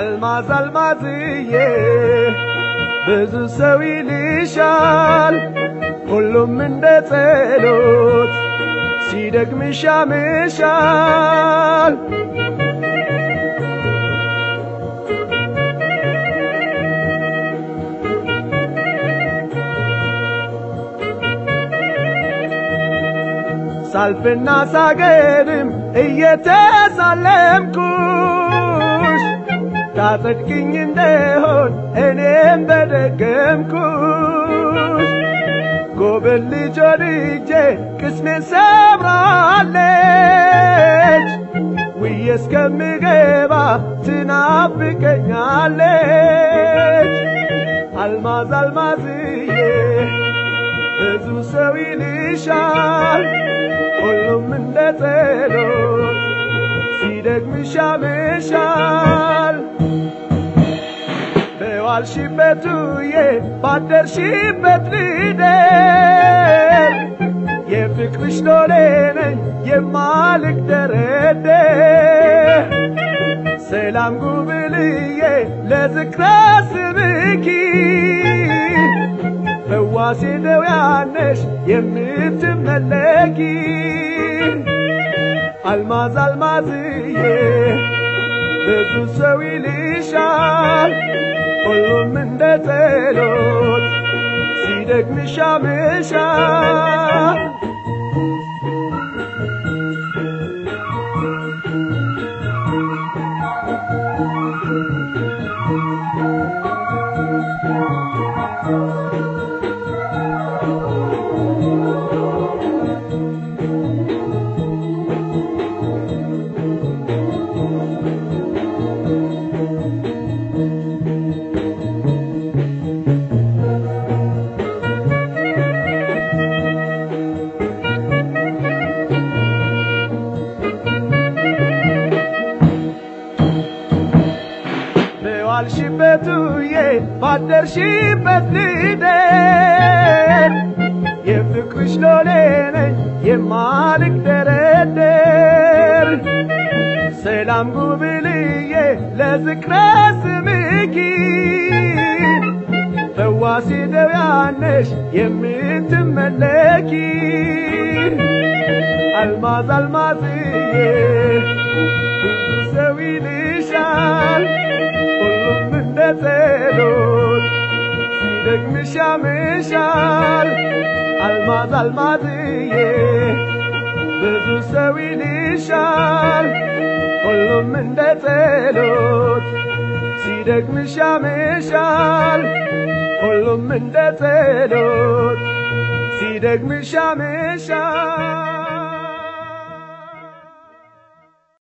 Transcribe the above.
አልማዝ አልማዝዬ ብዙ ሰው ይልሻል ሁሉም እንደ ጸሎት ሲደግምሽ ያምሻል ሳልፍና ሳገድም እየተሳለምኩሽ ታጸድቅኝ እንደሆን እኔም በደገምኩሽ ጎበል ልጅ ወድጄ ቅስሜ ሰብራለች ውዬ እስከምገባ ትናፍቀኛለች አልማዝ አልማዝዬ ብዙ ሰው ይልሻል ሁሉም እንደ ጸሎት ሲደግምሽ ያምሻል በዋልሽበት ውዬ ባደርሽበት ልደር የፍቅርሽ ሎሌ ነኝ የማልግደረደር ሰላም ጉብልዬ ለዝክረ ስምኪ ፈዋሴ ደውያነሽ የምትመለኪ አልማዝ አልማዝዬ ብዙ ሰው ይልሻል ሁሉም እንደ ጸሎት ሲደግምሽ ያምሻል በዋልሽበት ውዬ ባደርሽበት ልደር የፍቅርሽ ሎሌ ነኝ የማልግደረደር ሰላም ጉብልዬ ለዝክረ ስምኪ ፈዋሴ ደውያነሽ የምትመለኪ አልማዝ አልማዝዬ ብዙ ሰው ይልሻል ሁሉም እንደ ጸሎት ሲደግምሽ ያምሻል አልማዝ አልማዝዬ ብዙ ሰው ይልሻል ሁሉም እንደ ጸሎት ሲደግምሽ ያምሻል ሁሉም እንደ ጸሎት ሲደግምሽ ያምሻል